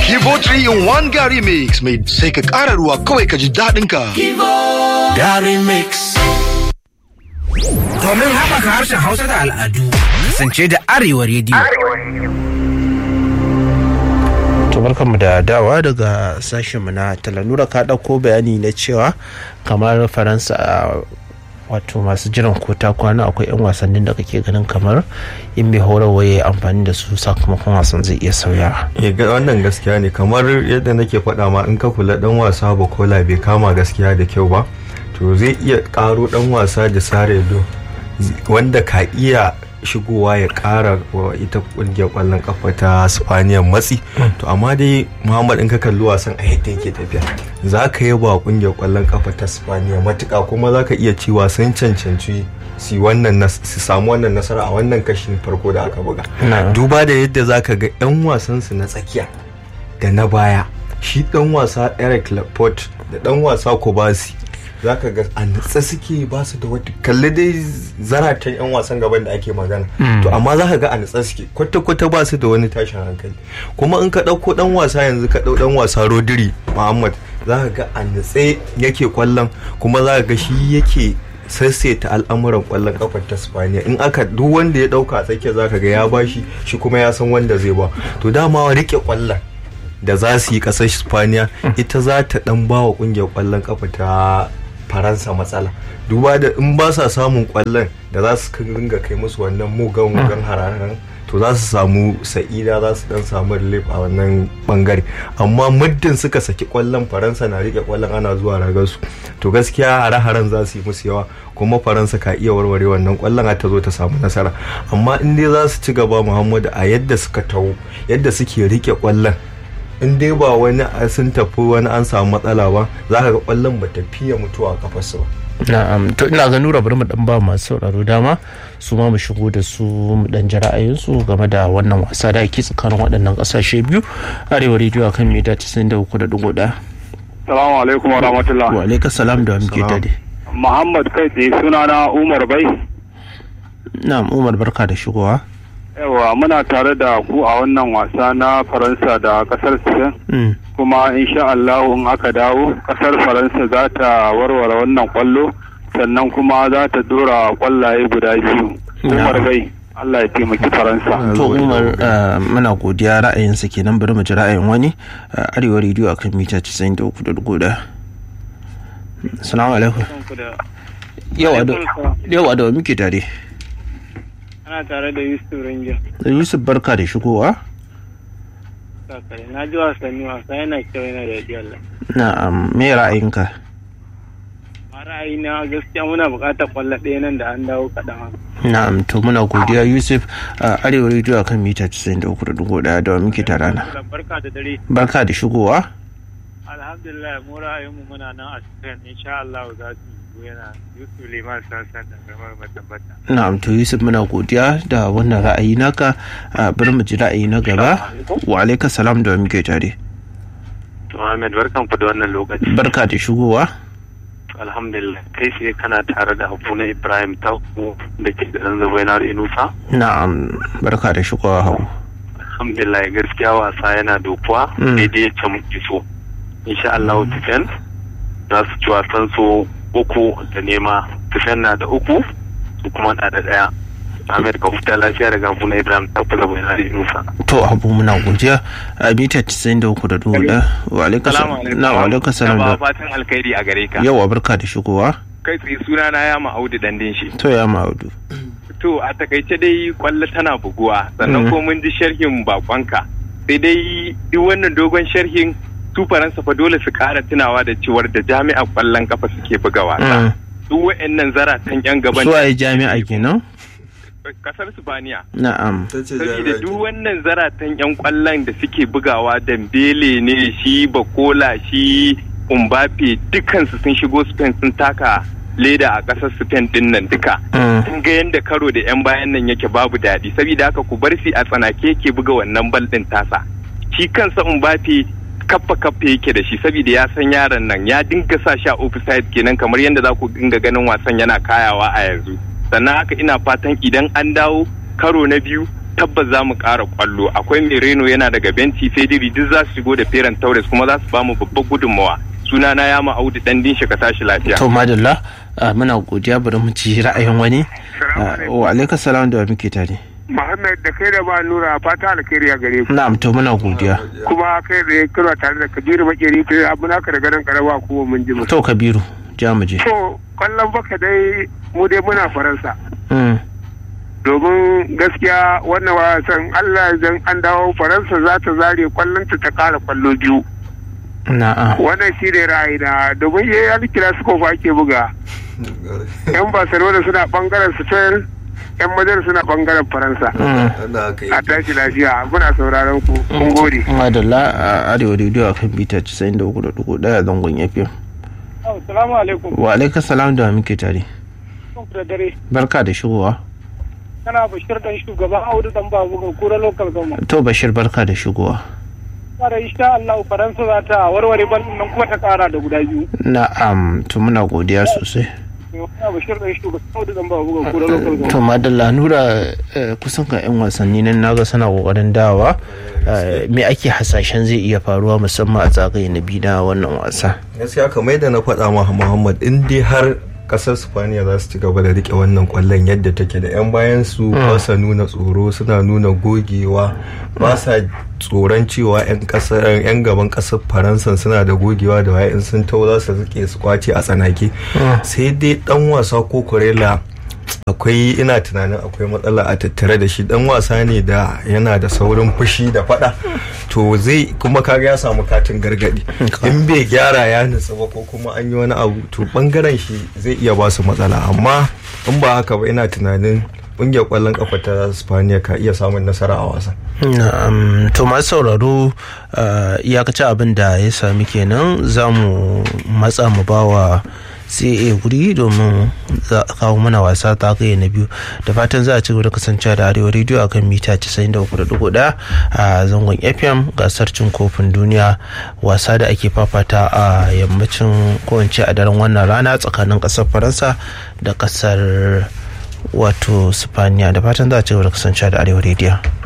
Kivo 3 in 1 Gary Mix mai sai ka ƙara ruwa kawai ka ji daɗin ka. Gary Mix. Domin haɓaka harshen Hausa da al'adu, kasance da Arewa rediyo. to barkanmu da dawa daga sashenmu na talanura ka ɗauko bayani na cewa kamar faransa a wato masu jiran kota kwana akwai 'yan wasannin da kake ganin kamar in mai horarwa ya amfani da su sakamakon wasan zai iya sauyawa Eh, ga- wannan gaskiya ne kamar yadda nake faɗa ma in ka kula dan wasa bakola bai kama gaskiya da kyau ba to zai iya ƙaro dan wasa da saredo wanda ka iya shigowa ya ƙara wa ita ƙungiyar ƙwallon kafa ta spaniya matsi to amma dai muhammad in ka kalli wasan a yadda yake tafiya za ka yi ba ƙungiyar ƙwallon kafa ta spaniya matuƙa kuma za ka iya ci wasan cancanci su wannan nas- su samu wannan nasara a wannan kashin farko da aka buga Na'am. duba da yadda za ka ga 'yan wasansu na tsakiya da na baya shi dan wasa eric laporte da dan wasa kobasi za ka ga a natsa suke ba su da wata kalli dai zaratan 'yan wasan gaban da ake magana to amma za ka ga a natsa suke kwata-kwata ba su da wani tashin hankali kuma in ka ɗauko dan wasa yanzu ka ɗau dan wasa rodri muhammad za ka ga a natse yake kwallon kuma za ka ga shi yake sassaita al'amuran kwallon kafar ta spaniya in aka duk wanda ya dauka a tsakiya zaka ga ya bashi shi kuma ya san wanda zai ba to dama rike kwallon da za su yi kasar spaniya ita za ta dan ba wa kungiyar kwallon kafa ta faransa matsala duba da in ba sa samun kwallon da za su ringa kai musu wannan mugan mugan hararen to za su samu sa'ida za su dan samu relief a wannan bangare amma muddin suka saki kwallon faransa na rike kwallon ana zuwa ragar su to gaskiya hare-haren za su yi musu yawa kuma faransa ka iya warware wannan kwallon ta zo ta samu nasara amma in dai za su ci gaba muhammadu a yadda suka taho yadda suke rike kwallon in dai ba wani a- sun tafi wani an samu matsala ba za ka ga kwallon ba ta fiye mutuwa a kafarsu ba na'am to ina ga nura bari mu dan ba masu sauraro dama su ma mu shigo da su mu dan ji ra'ayinsu game da wannan wasa da ake tsakanin waɗannan ƙasashe biyu arewa rediyo akan mita 93.1 Salamu alaikum wa rahmatullah. wa alaika salam da muke Salam. dade Muhammad kai tsaye sunana Umar Bai. na'am umar barka da shigowa Yawa muna tare da ku a wannan wasa na Faransa da kasar Spain. Mm. Kuma insha Allah in aka dawo kasar Faransa za ta warware wannan kwallo sannan kuma za ta dora kwallaye guda biyu. Umar Bai. Allah ya taimaki Faransa. to umar uh, muna godiya ra'ayinsa kenan bari mu ji ra'ayin wani uh, arewa rediyo akan mita 93.1 salamu alaikum yawa da yawa da wa muke tare ana tare da yusuf ranger yusuf barka da shigowa sakare na ji wasanni wasa yana kyau yana da daɗi Allah na'am me ra'ayinka a ra'ayina gaskiya muna buƙatar ƙwallo ɗaya nan da an dawo kaɗan haka. na'am to muna godiya yusuf uh, arewa rediyo akan mita 93.1 da wa muke tare na barka da dare barka da shigowa alhamdulillah mu ra'ayinmu muna nan a cikin insha Allah za su yi yana yusuf liman sassan da gamar matabbata na'am to yusuf muna godiya da wannan ra'ayi naka uh, bari mu ji ra'ayi na gaba wa alaika salam da wa muke tare To Ahmed barkan ku da wannan lokaci. barka da shigowa Alhamdulillah kai sai kana tare da Abu na Ibrahim Tauku da ke da Zabainar Inusa. na'am barka da shigowa hau Alhamdulillah gaskiya wasa yana dokuwa Mm. daidai ya muke so. Insha Allah Tifen za su ci wasan su uku da nema. Tifen na da uku su kuma na da daya. Ahmed ka huta lafiya daga Abu na Ibrahim Tauku da Zabainar Inusa. to abu muna godiya a mita 93.1 wa alaika salam na wa alaika salam da fatan alkhairi a gare ka yawa barka da shigowa kai tsaye suna na ya ma'audu dandin shi to ya ma'audu to a takaice dai kwallo tana buguwa sannan Mhm. ko mun ji sharhin bakonka sai dai duk wannan dogon sharhin su faransa fa dole su kara tunawa da cewar da jami'a kwallon kafa suke buga wasa duk wa'annan zaratan yan gaban su waye jami'a kenan kasar Sifaniya. na'am Saboda duk wannan zaratan 'yan kwallon da suke bugawa Dambele ne shi Bakola shi Umbape dukansu sun shigo Spain sun taka leda a ƙasar Spain din nan duka. Sun ga yadda karo da 'yan bayan nan yake babu daɗi saboda haka ku bar shi a tsanake yake buga wannan bal ɗin tasa. Shi kansa Umbape kaffa kaffa yake da shi saboda ya san yaron nan ya dinga sa shi a offside kenan kamar yadda za ku dinga ganin wasan yana kayawa a yanzu. sannan haka ina fatan idan an dawo karo na biyu tabbas za mu ƙara kwallo akwai mereno yana daga benci fediri duk za su shigo da feran taures kuma za su ba mu babbar gudunmawa sunana ya ma audu dan din ka tashi lafiya to madalla ah, muna godiya bari mu ci ra'ayin wani Ah, wa alaikum salam da wa muke tare Muhammad da kai da ba nura fata alkhairi a gare ku na'am to muna godiya kuma kai da kira tare da Kabiru Makeri kai abu naka daga nan karaba kuma mun ji mu. to kabiru ja mu je To kwallon baka dai mu dai muna Faransa Mm, domin gaskiya wannan wasan Allah idan an dawo Faransa za ta zare kwallon ta ta kara kwallo biyu. na'a Wannan shi ne ra'ayi na domin yayi kira su kofa ake buga. Yan Barcelona suna bangaren Spain yan Madrid suna bangaren Faransa. Mm. A tashi lafiya muna sauraron ku kun gode. madalla a arewa rediyo a kan bita 93.1 zangon fm Assalamu alaikum. wa alaikum salam da wa muke tare Kun da dare. barka da shigowa Kana Bashir dan shugaban Audu dan babu ga kura local government. to bashir barka da shigowa Fara insha Allah Faransa za ta warware bal nan kuma ta kara da guda biyu. na'am to muna godiya sosai Kana Bashir dan shugaban Audu dan babu ga kura local government. to madalla nura eh, kusan ga 'yan wasanni nan naga suna kokarin dawa eh, me ake hasashen zai iya faruwa musamman a zagaye na biyu na wannan wasa gaskiya kamar yadda na faɗa ma Muhammad in dai har kasar Spaniya za su ci gaba da rike wannan kwallon yadda take da 'yan bayan su ba sa nuna tsoro suna nuna gogewa ba sa tsoron cewa 'yan kasar 'yan gaban kasar Faransa suna da gogewa da waye in sun tau za su rike su kwace a tsanake sai dai dan wasa ko kurela akwai ina tunanin akwai matsala a tattare da shi dan wasa ne da yana da saurin fushi da fada to zai kuma kaga ya samu katin gargadi in bai gyara ya nutsu ba ko kuma an yi wani abu to bangaren shi zai iya ba su matsala amma in ba haka ba ina tunanin kungiyar kwallon kafa ta spaniya ka iya samun nasara a wasan Na'am, to masu sauraro uh, iyakacin abin da ya sami kenan za mu matsa mu bawa CA guri domin za a kawo mana wasa ta kai na biyu da fatan za a ci gaba da kasancewa da arewa rediyo a kan mita 93.1 a zangon fm gasar cin kofin duniya wasa da ake fafata a yammacin ko in ce a daren wannan rana tsakanin kasar faransa da kasar wato spaniya da fatan za a ci gaba da kasancewa da arewa rediyo